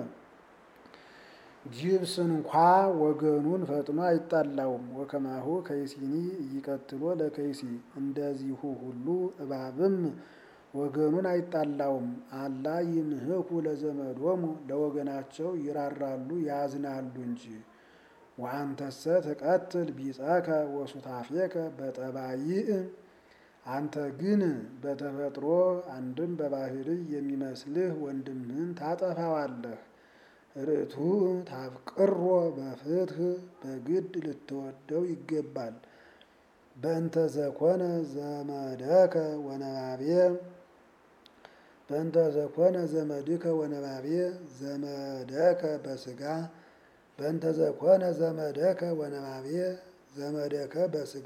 ጅብስ እንኳ ወገኑን ፈጥኖ አይጣላውም። ወከማሁ ከይሲኒ እይቀትሎ ለከይሲ እንደዚሁ ሁሉ እባብም ወገኑን አይጣላውም። አላ ይምህኩ ለዘመዶሙ ለወገናቸው ይራራሉ ያዝናሉ እንጂ። ወአንተሰ ትቀትል ቢጸከ ወሱታፌከ በጠባይእ አንተ ግን በተፈጥሮ አንድም በባህርይ የሚመስልህ ወንድምህን ታጠፋዋለህ። ርቱ ታፍቅሮ በፍትህ በግድ ልትወደው ይገባል። በእንተ ዘኮነ ዘመደከ ወነባቤ በእንተ ዘኮነ ዘመድከ ወነባቤ ዘመደከ በስጋ በእንተ ዘኮነ ዘመደከ ወነባቤ ዘመደከ በስጋ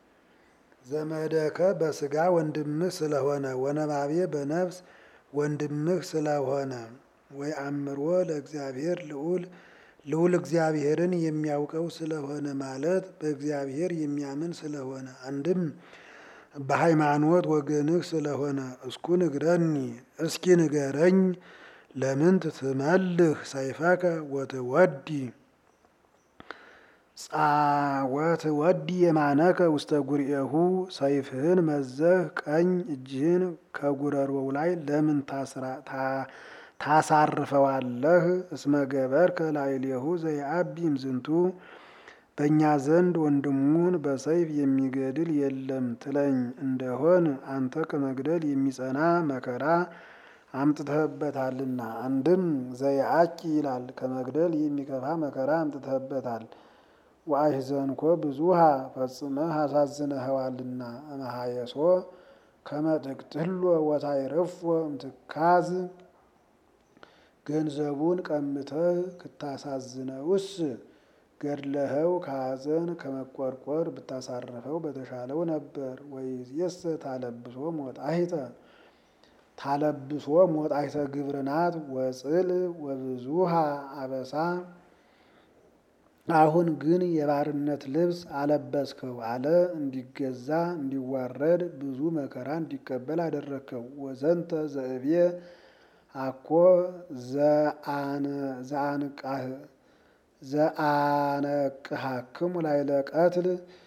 ዘመደከ በስጋ ወንድምህ ስለሆነ ወነባቤ በነፍስ ወንድምህ ስለሆነ ወይ አምሮ ለእግዚአብሔር ልዑል ልዑል እግዚአብሔርን የሚያውቀው ስለሆነ ማለት በእግዚአብሔር የሚያምን ስለሆነ አንድም በሃይማኖት ወገንህ ስለሆነ እስኩ ንግረኒ እስኪ ንገረኝ ለምን ትትመልህ ሰይፈከ ወትወዲ ወትወዲ የማነከ ውስተ ጉርኤሁ ሰይፍህን መዘህ ቀኝ እጅህን ከጉረሮው ላይ ለምን ታሳርፈዋለህ? እስመ ገበርከ ላዕሌሁ ዘይአቢ እምዝንቱ በእኛ ዘንድ ወንድሙን በሰይፍ የሚገድል የለም ትለኝ እንደሆን አንተ ከመግደል የሚጸና መከራ አምጥተህበታልና። አንድም ዘይአኪ ይላል ከመግደል የሚከፋ መከራ አምጥተህበታል። ወአሕዘንኮ ብዙሃ ፈጽመህ አሳዝነኸዋልና እምሃየሶ ከመ ትቅትሎ ወታይረፎ እምትካዝ ገንዘቡን ቀምተህ ክታሳዝነውስ ገድለኸው ከሐዘን ከመቆርቆር ብታሳርፈው በተሻለው ነበር። ወይእዜሰ ታለብሶ ሞጣሂተ ታለብሶ ሞጣሂተ ግብርናት ወጽል ወብዙሃ አበሳ አሁን ግን የባርነት ልብስ አለበስከው አለ። እንዲገዛ እንዲዋረድ ብዙ መከራ እንዲቀበል አደረግከው። ወዘንተ ዘእብየ አኮ ዘአነቅሃክሙ ላዕለ ቀትል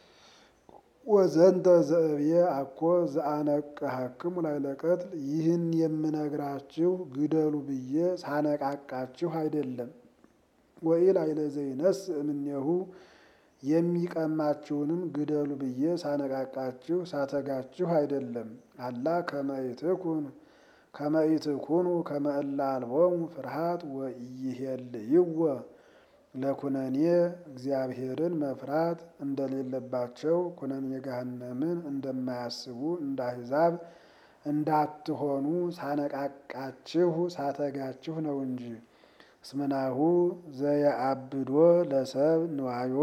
ወዘንተ ዘእብየ አኮ ዘአነቅሃክሙ ላዕለ ቀትል ይህን የምነግራችሁ ግደሉ ብዬ ሳነቃቃችሁ አይደለም። ወኢላዕለ ዘይነስ እምኔሁ የሚቀማችሁንም ግደሉ ብዬ ሳነቃቃችሁ ሳተጋችሁ አይደለም። አላ ከመይትኩን ከመይትኩኑ ከመ እለ አልቦሙ ፍርሃት ወኢይሄልይዎ ለኩነኔ እግዚአብሔርን መፍራት እንደሌለባቸው ኩነኔ ገሃነምን እንደማያስቡ እንደ አሕዛብ እንዳትሆኑ ሳነቃቃችሁ ሳተጋችሁ ነው እንጂ። እስመናሁ ዘየአብዶ ለሰብ ንዋዮ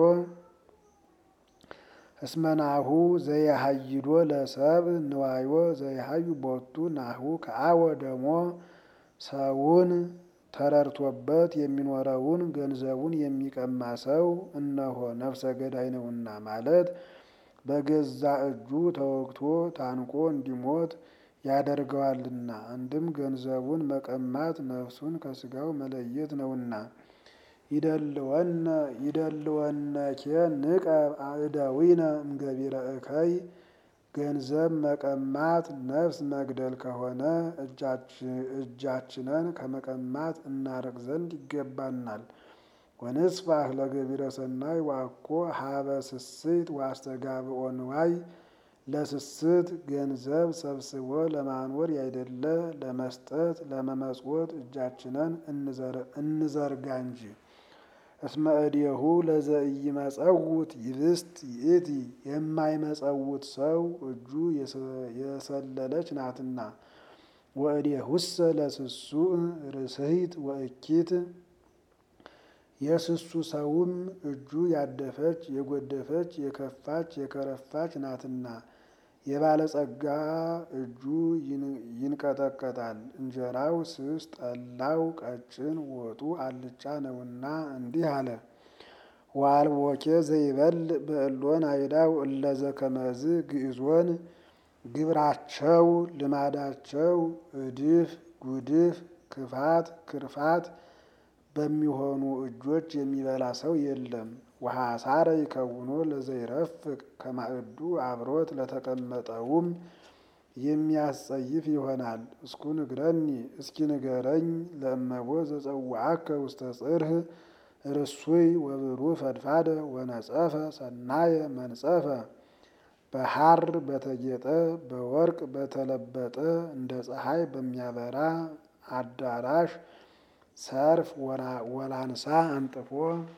እስመናሁ ዘየሃይዶ ለሰብ ንዋዮ ዘይሃዩ ቦቱ ናሁ ከአወ ደሞ ሰውን ተረድቶበት የሚኖረውን ገንዘቡን የሚቀማ ሰው እነሆ ነፍሰ ገዳይ ነውና ማለት በገዛ እጁ ተወግቶ ታንቆ እንዲሞት ያደርገዋልና። አንድም ገንዘቡን መቀማት ነፍሱን ከስጋው መለየት ነውና። ይደልወነ ይደልወነኬ ንቀብ አእደዊነ እምገቢረ እከይ ገንዘብ መቀማት ነፍስ መግደል ከሆነ እጃችንን ከመቀማት እናርቅ ዘንድ ይገባናል። ወንስፋህ ለገቢረ ሰናይ ዋኮ ሀበ ስስት ዋስተጋብኦ ንዋይ ለስስት ገንዘብ ሰብስቦ ለማኖር ያይደለ ለመስጠት ለመመጽወት እጃችንን እንዘርጋ እንጂ። እስመ እዴሁ ለዘኢይመጸውት ይብስት ይእቲ የማይመጸውት ሰው እጁ የሰለለች ናትና። ወእዴሁሰ ለስሱዕ ርስሂት ወእኪት የስሱ ሰውም እጁ ያደፈች የጎደፈች የከፋች የከረፋች ናትና የባለጸጋ እጁ ይንቀጠቀጣል። እንጀራው ስስ ጠላው ቀጭን ወጡ አልጫ ነውና እንዲህ አለ። ወአልቦኬ ዘይበል በእሎን አይዳው እለዘ ከመዝ ግዕዞን ግብራቸው ልማዳቸው እድፍ ጉድፍ ክፋት ክርፋት በሚሆኑ እጆች የሚበላ ሰው የለም። ወሐሳረ ይከውኖ ለዘይረፍቅ ከማዕዱ አብሮት ለተቀመጠውም የሚያስጸይፍ ይሆናል። እስኩ ንግረኒ እስኪ ንገረኝ ለእመቦ ዘጸዋዐከ ውስተ ጽርህ ርሱይ ወብሩህ ፈድፋደ ወነጸፈ ሰናየ መንጸፈ በሐር በተጌጠ በወርቅ በተለበጠ እንደ ፀሐይ በሚያበራ አዳራሽ ሰርፍ ወላንሳ አንጥፎ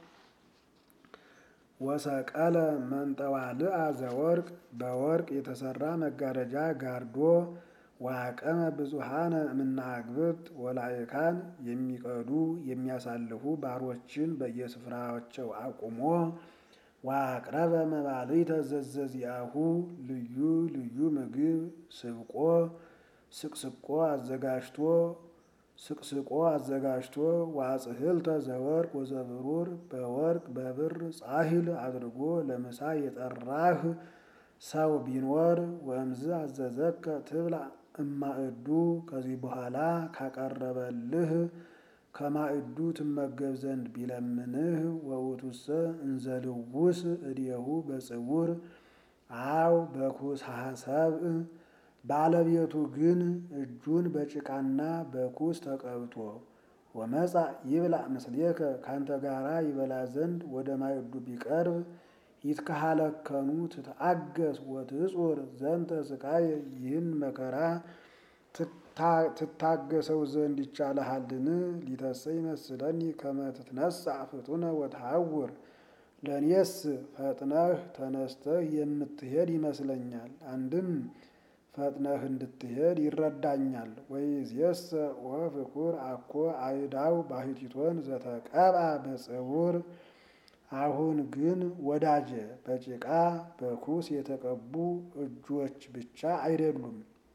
ወሰቀለ መንጠዋልአ ዘወርቅ በወርቅ የተሰራ መጋረጃ ጋርዶ ዋቀመ ብዙሃነ እምናግብት ወላይካን የሚቀዱ የሚያሳልፉ ባሮችን በየስፍራቸው አቁሞ ዋቅረበ መባልዕተ ዘዘዚአሁ ልዩ ልዩ ምግብ ስብቆ ስቅስቆ አዘጋጅቶ ስቅስቆ አዘጋጅቶ ዋጽህልተ ዘወርቅ ወዘብሩር በወርቅ በብር ጻሂል አድርጎ ለምሳ የጠራህ ሰው ቢኖር ወእምዝ አዘዘከ ትብላ እማእዱ ከዚህ በኋላ ካቀረበልህ ከማዕዱ ትመገብ ዘንድ ቢለምንህ ወውቱሰ እንዘልውስ እዴሁ በጽውር አው በኩስ ሐሰብእ ባለቤቱ ግን እጁን በጭቃና በኩስ ተቀብቶ ወመጻ ይብላ ምስሌከ ካንተ ጋራ ይበላ ዘንድ ወደ ማዕዱ ቢቀርብ ይትከሃለከኑ ትትአገስ ወትጹር ዘንተ ስቃይ ይህን መከራ ትታገሰው ዘንድ ይቻልሃልን? ሊተሰ ይመስለኒ ከመ ትትነሣ ፍጡነ ወትሐውር ለእኔስ ፈጥነህ ተነስተህ የምትሄድ ይመስለኛል። አንድም ፈጥነህ እንድትሄድ ይረዳኛል። ወይእዜሰ ወፍቁር አኮ አይዳው ባሕቲቶን ዘተቀብአ በጽውር አሁን ግን ወዳጄ በጭቃ በኩስ የተቀቡ እጆች ብቻ አይደሉም።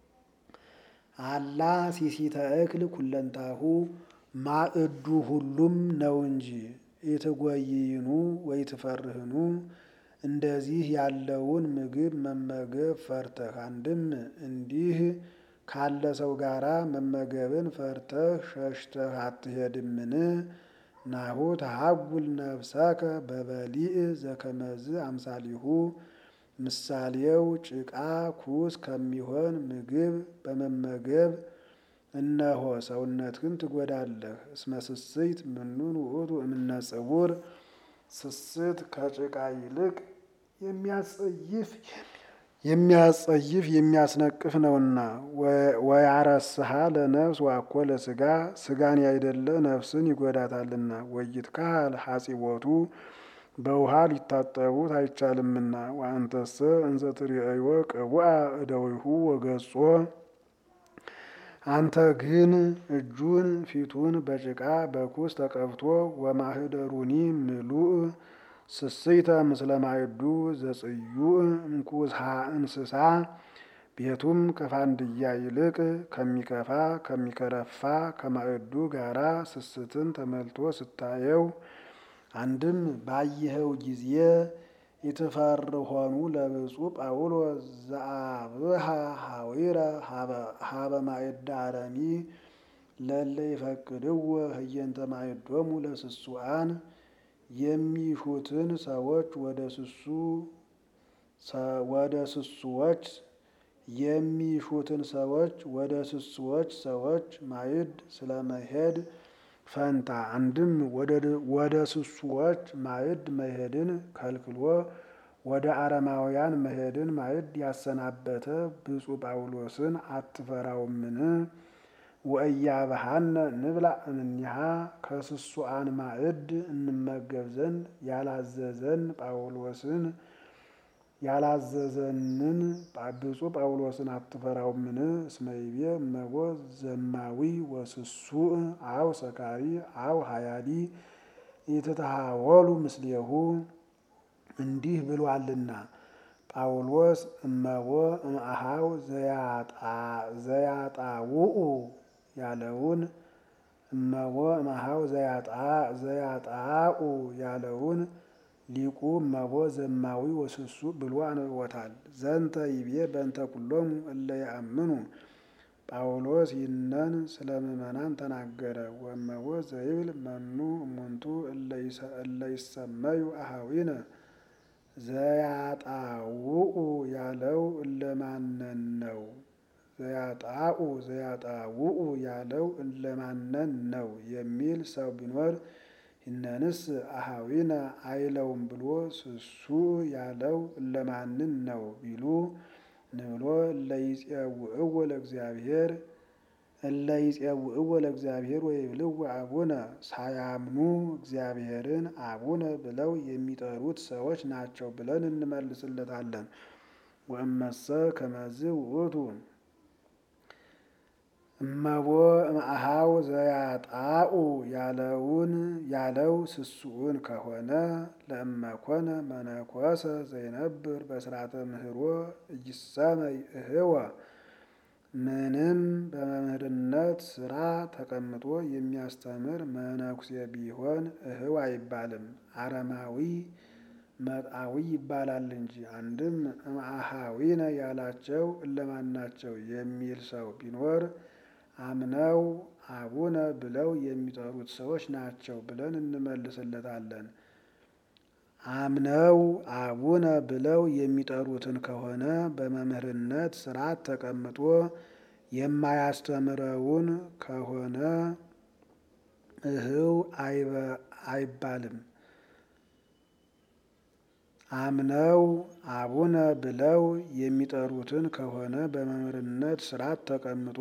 አላ ሲሲተ እክል ኩለንታሁ ማዕዱ ሁሉም ነው እንጂ ኢትጎይኑ ወይትፈርህኑ እንደዚህ ያለውን ምግብ መመገብ ፈርተህ አንድም እንዲህ ካለ ሰው ጋራ መመገብን ፈርተህ ሸሽተህ አትሄድምን? ናሁ ተሐጉል ነፍሰከ በበሊእ ዘከመዝ አምሳሊሁ ምሳሌው ጭቃ ኩስ ከሚሆን ምግብ በመመገብ እነሆ ሰውነትህን ትጎዳለህ። እስመ ስስት ምኑን ውእቱ እምነ ጽውር ስስት ከጭቃ ይልቅ የሚያጸይፍ የሚያጸይፍ የሚያስነቅፍ ነውና። ወያረስሃ ለነፍስ ዋኮ ለስጋ ስጋን ያይደለ ነፍስን ይጎዳታልና። ወይትካህል ሐጺቦቱ በውሃ ሊታጠቡት አይቻልምና። ወአንተሰ እንዘ ትርእዮ ቅቡአ እደዊሁ ወገጾ አንተ ግን እጁን ፊቱን በጭቃ በኩስ ተቀብቶ ወማህደሩኒ ምሉእ ስስይተ ምስለ ማዕዱ ዘጽዩዕ እምኩስሃ እንስሳ ቤቱም ከፋንድያ ይልቅ ከሚከፋ ከሚከረፋ ከማዕዱ ጋራ ስስትን ተመልቶ ስታየው አንድም ባየኸው ጊዜ ኢትፈርሆኑ ለብፁዕ ጳውሎስ ዘአብሃ ሐዊረ ሀበ ማዕደ አረሚ ለለ ይፈቅድዎ ህየንተ ማዕዶሙ ለስሱአን የሚሹትን ሰዎች ወደ ስሱ ወደ ስሱዎች የሚሹትን ሰዎች ወደ ስሱዎች ሰዎች ማዕድ ስለመሄድ ፈንታ አንድም ወደ ስሱዎች ማዕድ መሄድን ከልክሎ ወደ አረማውያን መሄድን ማዕድ ያሰናበተ ብፁዕ ጳውሎስን አትፈራውምን? ወእያብሃነ ንብላ እምኔሃ ከስሱአን ማዕድ እንመገብ ዘንድ ያላዘዘን ጳውሎስን ያላዘዘንን ብፁዕ ጳውሎስን አትፈራውምን? እስመ ይቤ እመቦ ዘማዊ ወስሱእ አው ሰካሪ አው ሀያዲ ኢትትሃወሉ ምስሌሁ እንዲህ ብሏልና ጳውሎስ እመቦ እምአሃው ዘያጣውኡ ያለውን እመቦ እምአሃው ዘያጣኡ ያለውን ሊቁ እመቦ ዘማዊ ወስሱ ብሎ አንብቦታል። ዘንተ ይቤ በእንተ ኩሎሙ እለ ያአምኑ ጳውሎስ ይህነን ስለ ምእመናን ተናገረ። ወእመቦ ዘይብል መኑ እሙንቱ እለ ይሰመዩ አሃዊነ ዘያጣውኡ ያለው እለማነን ነው? ዘያጣኡ ዘያጣውኡ ያለው እለማነን ነው የሚል ሰው ቢኖር ይነንስ አሃዊነ አይለውም ብሎ ስሱ ያለው እለማንን ነው ቢሉ ንብሎ እለይጼውዕዎ ለእግዚአብሔር እለይጼውዕዎ ለእግዚአብሔር ወይብልዎ አቡነ ሳያምኑ እግዚአብሔርን አቡነ ብለው የሚጠሩት ሰዎች ናቸው ብለን እንመልስለታለን። ወእመሰ ከመዝ ውእቱ እመቦ እምአሃው ዘያጣኡ ያለውን ያለው ስሱውን ከሆነ ለእመኮነ መነኮሰ ዘይነብር በስርዓተ ምህሮ እይሰመይ እህወ ምንም በመምህርነት ስራ ተቀምጦ የሚያስተምር መነኩሴ ቢሆን እህው አይባልም፣ አረማዊ መጣዊ ይባላል እንጂ። አንድም እምአሃዊነ ያላቸው እለማናቸው የሚል ሰው ቢኖር አምነው አቡነ ብለው የሚጠሩት ሰዎች ናቸው ብለን እንመልስለታለን። አምነው አቡነ ብለው የሚጠሩትን ከሆነ በመምህርነት ስርዓት ተቀምጦ የማያስተምረውን ከሆነ እህው አይባልም። አምነው አቡነ ብለው የሚጠሩትን ከሆነ በመምህርነት ስርዓት ተቀምጦ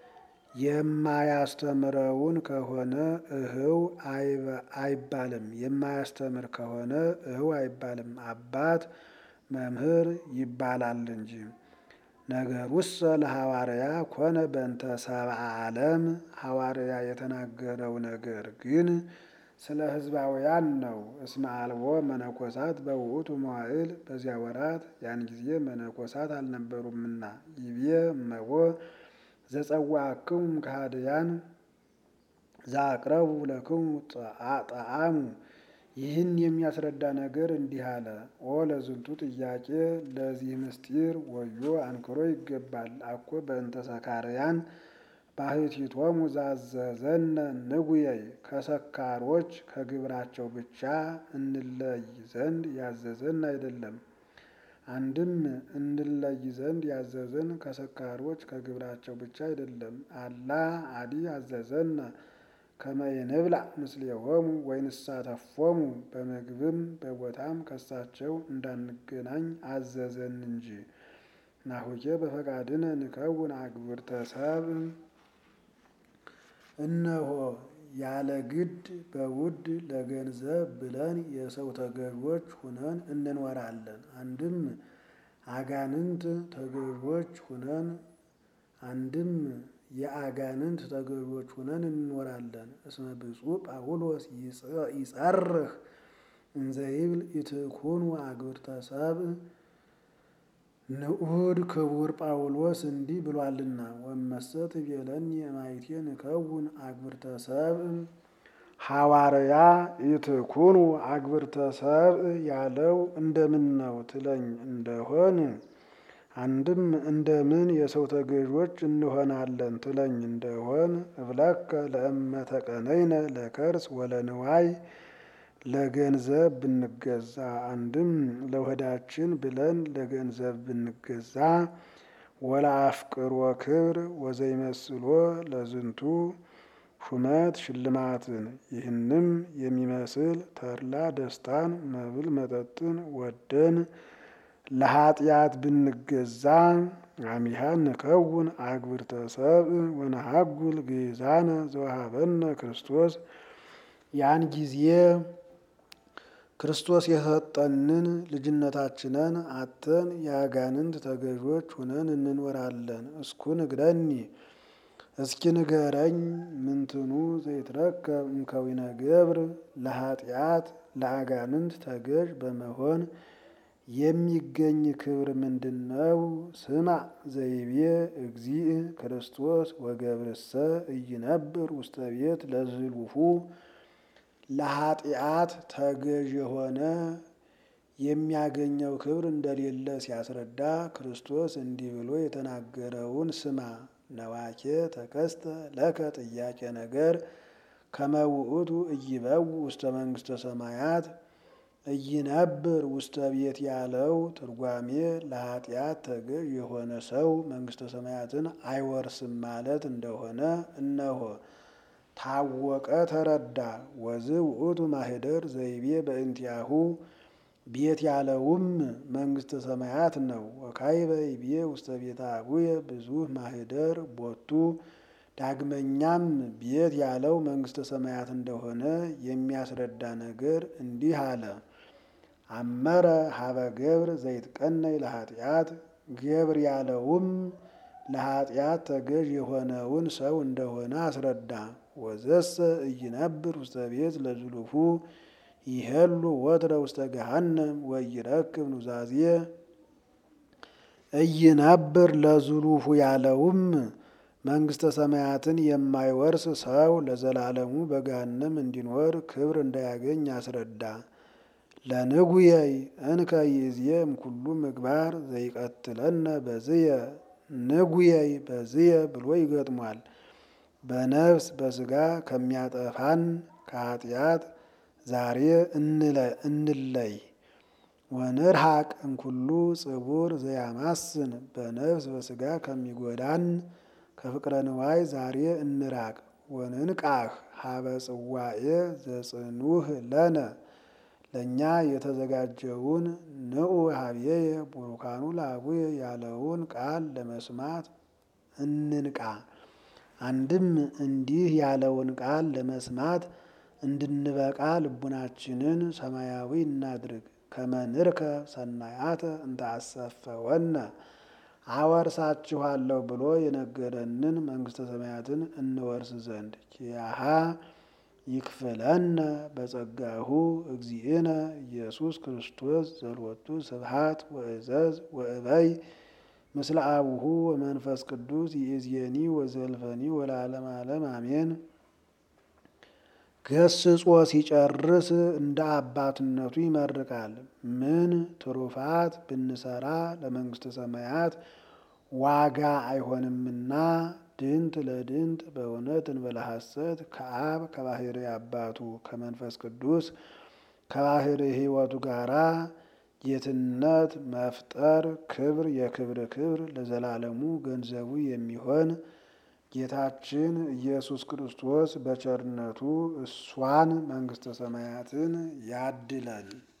የማያስተምረውን ከሆነ እህው አይባልም። የማያስተምር ከሆነ እህው አይባልም። አባት መምህር ይባላል እንጂ። ነገሩሰ ለሐዋርያ ኮነ በእንተ ሰብአ ዓለም ሐዋርያ የተናገረው ነገር ግን ስለ ሕዝባውያን ነው። እስመ አልቦ መነኮሳት በውእቱ መዋዕል በዚያ ወራት ያን ጊዜ መነኮሳት አልነበሩምና ይቤ እመቦ ዘጸዋዕክሙ ከሃድያን ዘአቅረቡ ለክሙ ጣዕሙ ይህን የሚያስረዳ ነገር እንዲህ አለ። ኦ ለዝንቱ ጥያቄ ለዚህ ምስጢር ወዮ አንክሮ ይገባል። አኮ በእንተ ሰካርያን ባህቲቶሙ ዛዘዘነ ንጉየይ ከሰካሮች ከግብራቸው ብቻ እንለይ ዘንድ ያዘዘን አይደለም። አንድም እንለይ ዘንድ ያዘዘን ከሰካሮች ከግብራቸው ብቻ አይደለም። አላ አዲ አዘዘነ ከመ ይንብላ ምስሌሆሙ ወይንሳተፎሙ በምግብም በቦታም ከሳቸው እንዳንገናኝ አዘዘን እንጂ። ናሁኬ በፈቃድነ ንከውን አግብርተ ሰብእ እነሆ ያለ ግድ በውድ ለገንዘብ ብለን የሰው ተገዥዎች ሁነን እንኖራለን። አንድም አጋንንት ተገዥዎች ሁነን አንድም የአጋንንት ተገዥዎች ሁነን እንኖራለን። እስመ ብፁዕ ጳውሎስ ይጸርህ እንዘይብል ኢትኩኑ አግብርተ ሰብእ ንዑድ ክቡር ጳውሎስ እንዲህ ብሏልና ወመሰ ትቤለኒ እማይቴ ንከውን አግብርተ ሰብእ ሐዋርያ ኢትኩኑ አግብርተ ሰብእ ያለው እንደምን ነው ትለኝ እንደሆን አንድም እንደምን የሰው ተገዦች እንሆናለን ትለኝ እንደሆን እብለከ ለእመ ተቀነይነ ለከርስ ወለንዋይ ለገንዘብ ብንገዛ አንድም ለሆዳችን ብለን ለገንዘብ ብንገዛ ወለአፍቅሮ ክብር ወዘይመስሎ ለዝንቱ ሹመት ሽልማትን ይህንም የሚመስል ተድላ ደስታን መብል መጠጥን ወደን ለኃጢአት ብንገዛ አሚሃ ንከውን አግብርተ ሰብእ ወነሃጉል ግዛነ ዘወሃበነ ክርስቶስ ያን ጊዜ ክርስቶስ የሰጠንን ልጅነታችንን አጥተን የአጋንንት ተገዦች ሁነን እንኖራለን። እስኩ ንግረኒ እስኪ ንገረኝ ምንትኑ ዘይትረከብ እምከዊነ ገብር ለኃጢአት ለአጋንንት ተገዥ በመሆን የሚገኝ ክብር ምንድን ነው? ስማ ዘይቤ እግዚእ ክርስቶስ ወገብርሰ እይነብር ውስተ ቤት ለዝሉፉ ለኃጢአት ተገዥ የሆነ የሚያገኘው ክብር እንደሌለ ሲያስረዳ ክርስቶስ እንዲህ ብሎ የተናገረውን ስማ። ነዋኬ ተከስተ ለከ ጥያቄ ነገር ከመውእቱ እይበው ውስተ መንግስተ ሰማያት እይነብር ውስተ ቤት ያለው ትርጓሜ ለኃጢአት ተገዥ የሆነ ሰው መንግስተ ሰማያትን አይወርስም ማለት እንደሆነ እነሆ ታወቀ፣ ተረዳ። ወዝ ውእቱ ማህደር ዘይቤ በእንቲአሁ ቤት ያለውም መንግስተ ሰማያት ነው። ወካይበ ይቤ ውስተ ቤተ አቡየ ብዙ ማህደር ቦቱ ዳግመኛም ቤት ያለው መንግስተ ሰማያት እንደሆነ የሚያስረዳ ነገር እንዲህ አለ። አመረ ሀበ ገብር ዘይትቀነይ ለኃጢአት ገብር ያለውም ለኃጢአት ተገዥ የሆነውን ሰው እንደሆነ አስረዳ። ወዘሰ እይነብር ውስተ ቤት ለዝሉፉ ይሄሉ ወትረ ውስተ ገሃነም ወይረክብ ኑዛዜ እይነብር ለዝሉፉ ያለውም መንግስተ ሰማያትን የማይወርስ ሰው ለዘላለሙ በገሃነም እንዲኖር ክብር እንዳያገኝ አስረዳ። ለንጉየይ እንከ ይእዜ እምኩሉ ምግባር ዘይቀትለነ በዝየ ንጉየይ በዝየ ብሎ ይገጥሟል። በነፍስ በስጋ ከሚያጠፋን ከኃጢአት ዛሬ እንለይ። ወንርሐቅ እምኩሉ ጽቡር ዘያማስን በነፍስ በስጋ ከሚጎዳን ከፍቅረ ንዋይ ዛሬ እንራቅ። ወንንቃህ ሀበ ጽዋኤ ዘጽኑህ ለነ ለእኛ የተዘጋጀውን ንዑ ሀብዬየ ቡሩካኑ ለአቡየ ያለውን ቃል ለመስማት እንንቃ። አንድም እንዲህ ያለውን ቃል ለመስማት እንድንበቃ ልቡናችንን ሰማያዊ እናድርግ። ከመንርከ ሰናያተ እንተአሰፈወነ አወርሳችኋለሁ ብሎ የነገረንን መንግስተ ሰማያትን እንወርስ ዘንድ ኪያሃ ይክፍለነ በጸጋሁ እግዚእነ ኢየሱስ ክርስቶስ ዘልወቱ ስብሃት ወእዘዝ ወእበይ ምስለ አቡሁ ወመንፈስ ቅዱስ ይእዜኒ ወዘልፈኒ ወለዓለመ ዓለም አሜን። ገስጾ ሲጨርስ እንደ አባትነቱ ይመርቃል። ምን ትሩፋት ብንሰራ ለመንግስተ ሰማያት ዋጋ አይሆንምና ድንት ለድንት በእውነት እንበለ ሐሰት ከአብ ከባህሪ አባቱ ከመንፈስ ቅዱስ ከባህሪ ሕይወቱ ጋራ ጌትነት መፍጠር ክብር የክብር ክብር ለዘላለሙ ገንዘቡ የሚሆን ጌታችን ኢየሱስ ክርስቶስ በቸርነቱ እሷን መንግስተ ሰማያትን ያድለን።